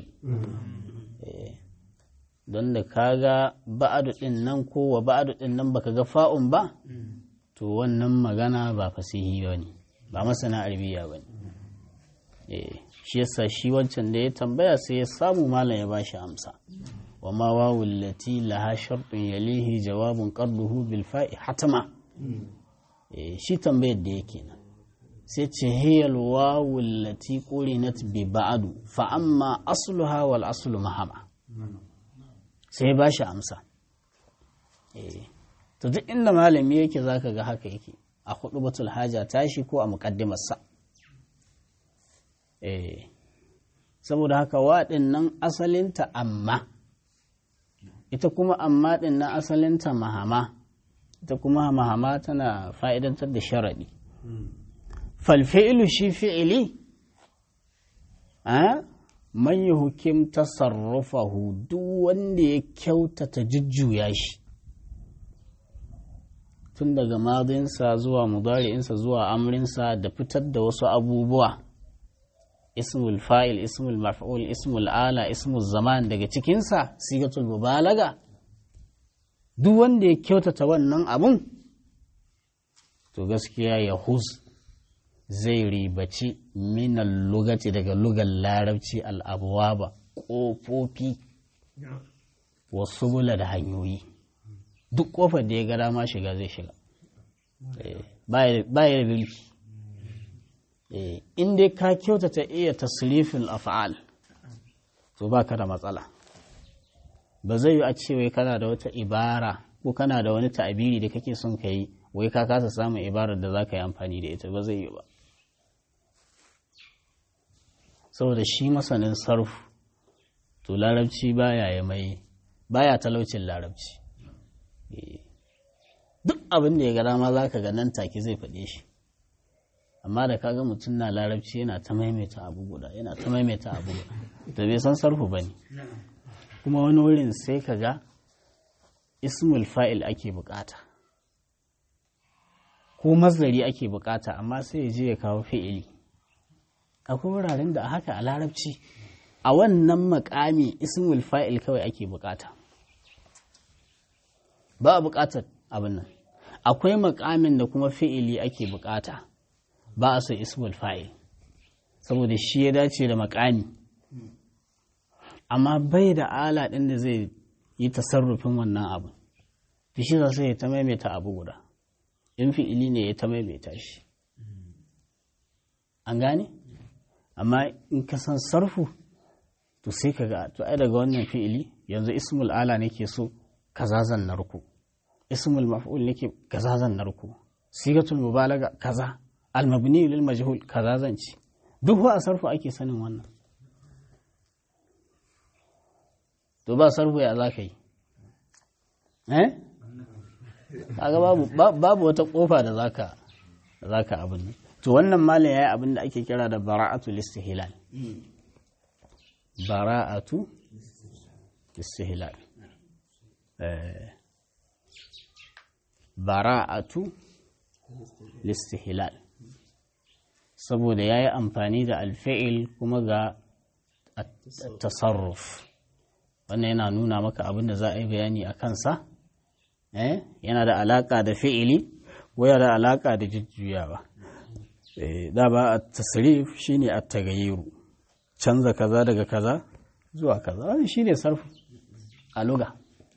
A: don da kaga ba'adu din nan ko wa ba'adu din nan baka ga fa'un ba to wannan magana ba fasihi ba ne ba masana arabiya ba ne shi yasa shi wancan da ya tambaya sai ya samu malam ya bashi amsa wa ma wawul lati laha shartun yalihi jawabun qarduhu bil fa'i hatama shi tambayar da yake nan sai ce hiyal wawul lati qurinat bi ba'du fa amma asluha wal aslu mahama sai ya bashi amsa to duk inda malami yake zaka ga haka yake a hudu batul haja tashi ko a muqaddimarsa eh saboda haka waɗin nan asalinta amma ita kuma amma ɗin nan asalinta mahama ita kuma mahama tana fa'idantar da sharaɗi falfi'ilu shi fi'ili a man yi hukim tasarrufahu duk wanda ya kyautata jujjuya shi tun daga madinsa zuwa mudari'insa zuwa amrinsa da fitar da wasu abubuwa ismul fa'il ismul maf'ul ismul ala ismul zaman daga cikinsa sigatul mubalaga duk wanda ya kyautata wannan abun to gaskiya ya hus zai ribaci minan lugati daga lugar larabci al'abuwa ba ƙofofi wasu bula da hanyoyi duk ƙofar da ya ga dama shiga zai shiga baya da bilki in dai ka kyautata iya tasrifin af'al to ba ka da matsala ba zai yi a ce wai kana da wata ibara ko kana da wani ta'abiri da kake son ka yi wai ka kasa samun ibarar da za ka yi amfani da ita ba zai yi ba saboda shi masanin sarfu to larabci baya ya mai baya talaucin larabci duk abin da ya ga dama za ka ga nan take zai faɗe shi amma da kaga mutum na larabci yana ta maimaita abu guda yana ta maimaita abu guda da bai san sarfu ba ne kuma wani wurin sai ka ga ismul fa'il ake bukata ko mazari ake bukata amma sai ya je ya kawo fi'ili akwai wuraren da haka a larabci a wannan makami ismul fa'il kawai ake bukata ba a bukatar abin nan akwai makamin da kuma fi'ili ake bukata ba a so ismul fa'il saboda shi ya dace da makami amma bai da ala ɗin da zai yi tasarrufin wannan abu shi za sai ya ta maimaita abu guda in fi'ili ne ya ta maimaita shi an gane amma in ka san sarfu to sai ka ga to ai daga wannan fi'ili yanzu ismul ala nake so kaza zan narku ismul maf'ul nake kaza zan narku sigatul mubalaga kaza almabni lil majhul kaza zan ci duk wa a sarfu ake sanin wannan to ba sarfu ya za ka yi eh kaga babu babu wata kofa da zaka zaka abin to wannan malam yayi abin da ake kira da bara'atu listihlal bara'atu listihlal eh bara'atu listihlal saboda ya yi amfani da alfa'il kuma ga tasarruf wannan yana nuna maka abin da za a yi bayani a kansa yana da alaƙa da fi'ili waya da alaƙa da jujjuyawa da ba a tasrif shine a tagayiru canza kaza daga kaza zuwa kaza wani shine sarfu a luga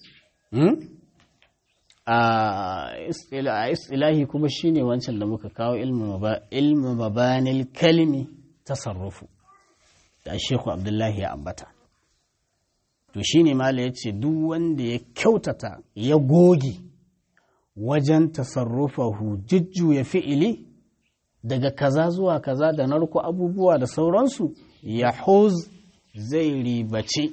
A: a istilahi kuma shine wancan da muka kawo ilmu mabanil kalimi tasarrufu da shekhu abdullahi ya ambata to shine mala ya ce duk wanda ya kyautata ya goge wajen tasarrufahu jujjuya fi'ili daga kaza zuwa kaza da narko abubuwa da sauransu ya huz zai ribaci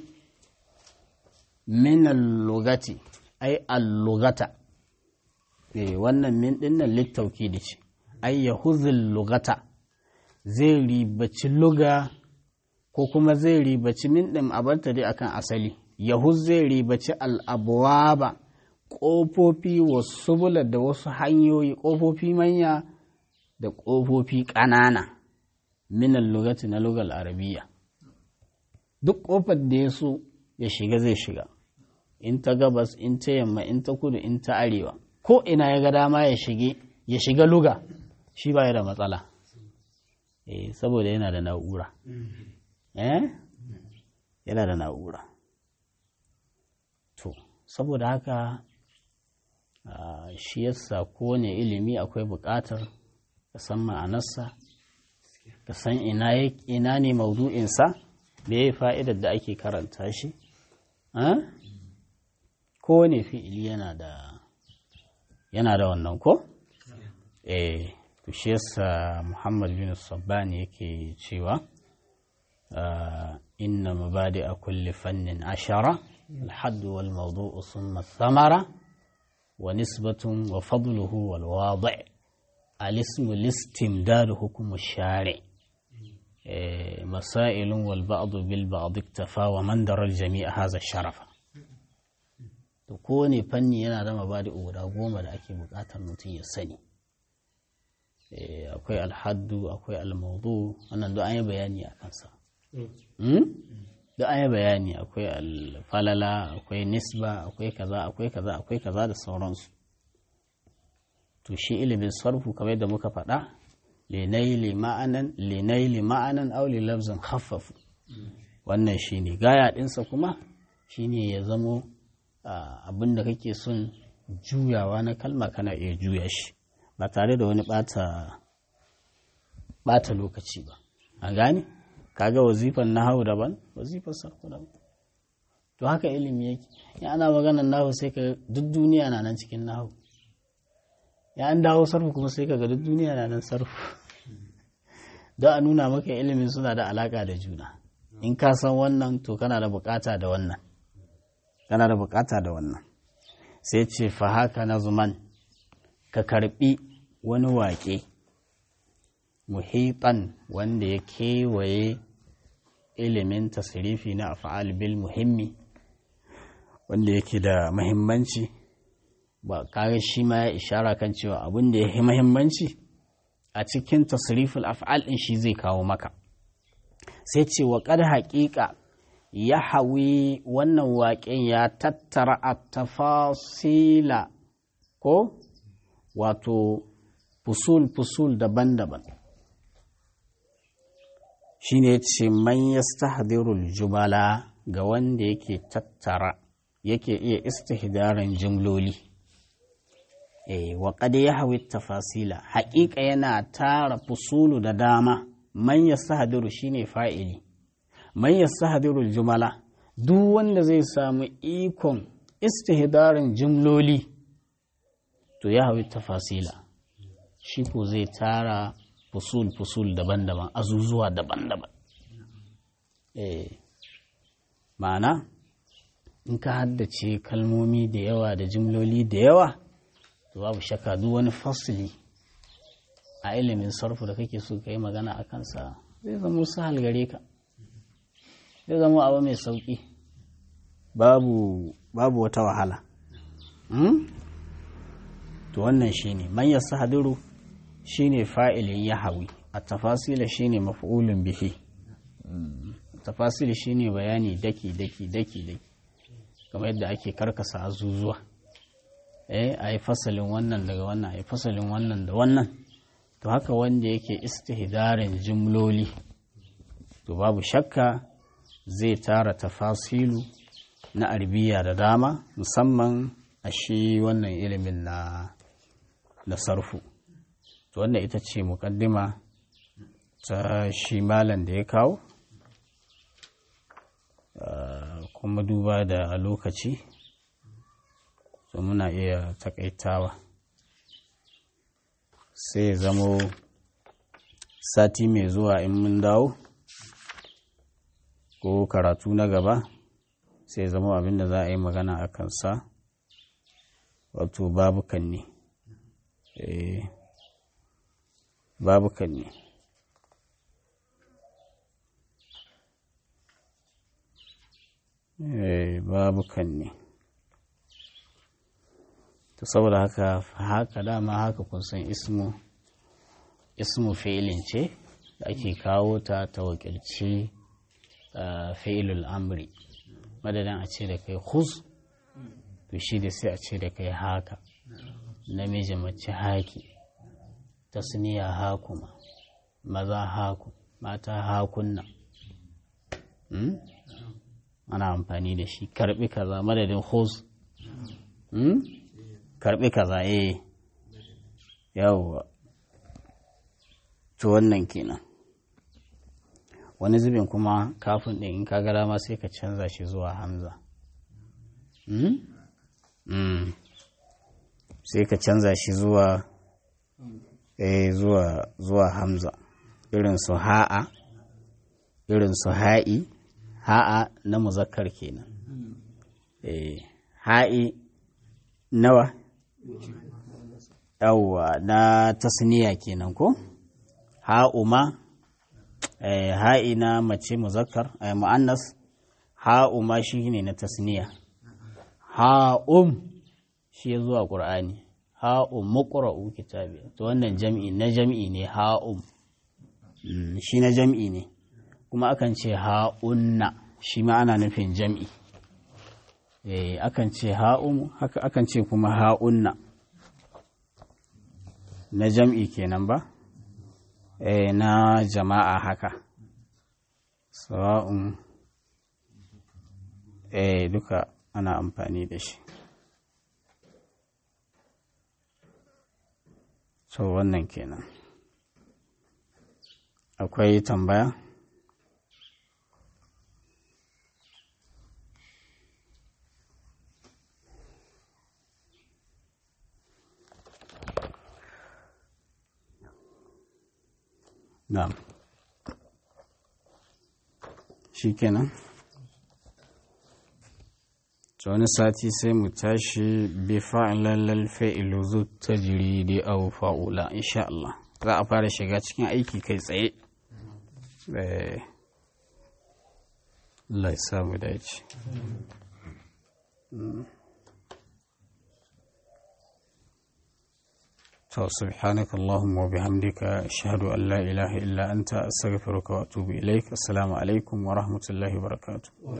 A: min lugati ai allugata eh wannan min dinnan littauki da ce ai ya huzul lugata zai ribaci luga ko kuma zai ribaci min ɗin abarta dai akan asali yahuz zai ribaci al'abuwa ƙofofi wasu bula da wasu hanyoyi ƙofofi manya da ƙofofi ƙanana minan lugati na lugal arabiya duk ƙofar da ya so ya shiga zai shiga in ta gabas in ta yamma in ta kudu in ta arewa ko ina ya ga dama ya shige ya shiga luga shi ba da matsala eh saboda yana da na'ura eh yana da na'ura to saboda haka shi yasa kowane ilimi akwai buƙatar ka san ma'anarsa ka san ina ne maudu'insa da ya yi fa'idar da ake karanta shi kowane fi'ili yana da yana da wannan ko? eh to shi yasa muhammad bin sabbani yake cewa inna mabadi a kulli fannin ashara الحد والموضوع ثم الثمرة ونسبة وفضله والواضع الاسم الاستمداد حكم الشارع مسائل والبعض بالبعض اكتفى ومن در الجميع هذا الشرف to kowane fanni yana da mabadi guda goma da ake bukatar mutum ya sani akwai alhaddu akwai almaudu wannan duk an yi bayani a kansa duk an yi bayani akwai alfalala akwai nisba akwai kaza akwai kaza akwai kaza da sauransu to shi ilimin sarfu kamar da muka faɗa linaili ma'anan linaili ma'anan aw li lafzin khaffafu wannan shine gaya ɗinsa kuma shine ya zamo abin da kake son juyawa na kalma kana iya juya shi ba tare da wani ɓata lokaci ba a gane kaga wazifan nahawu daban wazifar sarfu daban to haka ilimi yake in ana maganar nahawu sai ka duk duniya na nan cikin nahawu ya an dawo sarfu kuma sai ka ga duk duniya na nan sarfu don a nuna maka ilimin suna da alaka da juna in ka san wannan to kana da bukata da wannan kana da bukata da wannan sai ce fa haka na zuman ka karbi wani waƙe muhitan wanda ya kewaye ilimin tasirifi na afa'al bil muhimmi wanda yake da mahimmanci ba kare shi ma ya ishara kan cewa abin da ya yi mahimmanci a cikin tasirifin afa'al ɗin shi zai kawo maka sai ce wa ƙar haƙiƙa ya hawi wannan waƙen ya tattara a tafasila ko wato fusul-fusul daban-daban shi ne ce man yastahdirul jumala ga wanda yake tattara yake iya istihdarin jumloli eh wa qad yahwi tafasila haƙiƙa yana tara fusulu da dama man yastahdiru shine fa'ili man yastahdirul jumala duk wanda zai samu ikon istihdarin jumloli to ya hawi tafasila shi ko zai tara fusul-fusul daban-daban azuzuwa daban-daban eh ma'ana in ka haddace kalmomi da yawa da jimloli da yawa to babu shakka duk wani fasili a ilimin sarfu da kake so ka yi magana a kansa zai zama sahal gare ka zai zama abu mai sauƙi babu babu wata wahala to wannan shine man yastahdiru shine fa'ilin yahawi a tafasila shine maf'ulun bihi tafasili shine bayani daki daki daki daki kamar yadda ake karkasa azuzuwa eh a yi fasalin wannan daga wannan a yi fasalin wannan da wannan to haka wanda yake istihdarin jimloli to babu shakka zai tara tafasilu na arbiya da dama musamman a shi wannan ilimin na na sarfu to wannan ita ce mukaddima ta shi malam da ya kawo kuma duba da lokaci so muna iya takaitawa sai zamo sati mai zuwa in mun dawo ko karatu na gaba sai zama abin da za a yi magana a kansa wato babukan ne babukan ne babukan ne to saboda haka haka dama haka kun san ismu ismu fi'ilin ce da ake kawo ta ta wakilci fi'ilul amri madadin a ce da kai khuz to shi da sai a ce da kai haka namiji mace haki tasniya hakuma maza haku mata hakunna ana amfani da shi karbi kaza madadin khuz karbi kaza eh yawwa to wannan kenan wani zubin kuma kafin ɗin in ka ga dama sai ka canza shi zuwa hamza sai ka canza shi zuwa eh zuwa zuwa hamza irin su ha'a irin su ha'i ha'a na muzakkar kenan eh ha'i nawa yawwa na tasniya kenan ko ha'u ma ha'i na mace muzakkar mu'annas ha'u ma shi ne na tasniya ha'um shi ya zuwa ƙur'ani ha'um muqra'u kitabi to wannan jam'i na jam'i ne ha'um shi na jam'i ne kuma akan ce ha'unna shi ma ana nufin jam'i eh akan ce ha'um haka akan ce kuma ha'unna na jam'i kenan ba eh na jama'a haka sawa'un eh duka ana amfani da shi so wannan kenan akwai tambaya na'am shi kenan wani sati sai mu tashi bi fa'ilalal fa'ilu zu tajridi aw fa'ula insha Allah za a fara shiga cikin aiki kai tsaye eh Allah ya samu dace to subhanaka allahumma wa bihamdika ashhadu an la ilaha illa anta astaghfiruka wa atubu ilaik assalamu alaikum wa rahmatullahi wa barakatuh